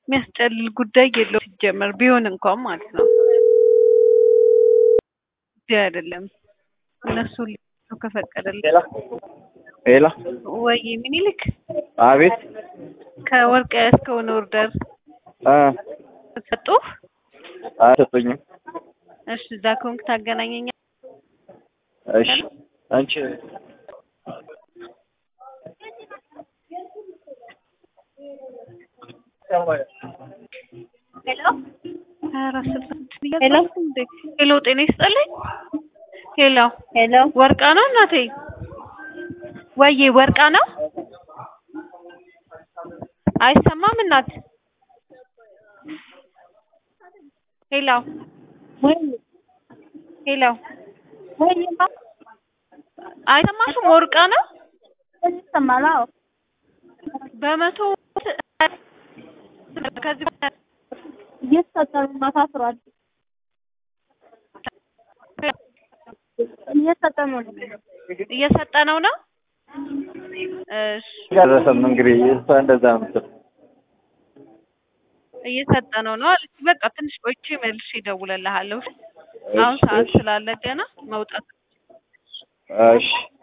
የሚያስጨልል ጉዳይ የለው ሲጀመር ቢሆን እንኳን ማለት ነው። እዚህ አይደለም እነሱ ሊሰጡ ከፈቀደልህ ሄላ ሄላ ወይ ምኒልክ አቤት ከወርቅ ያስከውን ኦርደር እ ሰጡ። አልሰጡኝም። እሺ እዛ ከሆንክ ታገናኘኛለህ። እሺ አንቺ ሄሎ ሄሎ፣ ጤና ይስጥልኝ። ሄሎ ሄሎ ወርቃ ነው እናቴ? ወይዬ ወርቃ ነው? አይሰማም እናት። ሄሎ ወይ ሄሎ፣ ወይ አይሰማሽም? ወርቃ ነው? ይሰማል? አዎ በመቶ ከዚህ እየተሰጠኑ ነው። ታስሯል። እየተሰጠኑ ነው። እየሰጠነው ነው። እሺ ደረሰም እንግዲህ እሷ እንደዛ ነው የምትለው። እየሰጠነው ነው አለች። በቃ ትንሽ ቆይቼ መልሼ እደውልልሃለሁ። አሁን እሺ ሰዓት እሺ ስላለ ገና መውጣት እሺ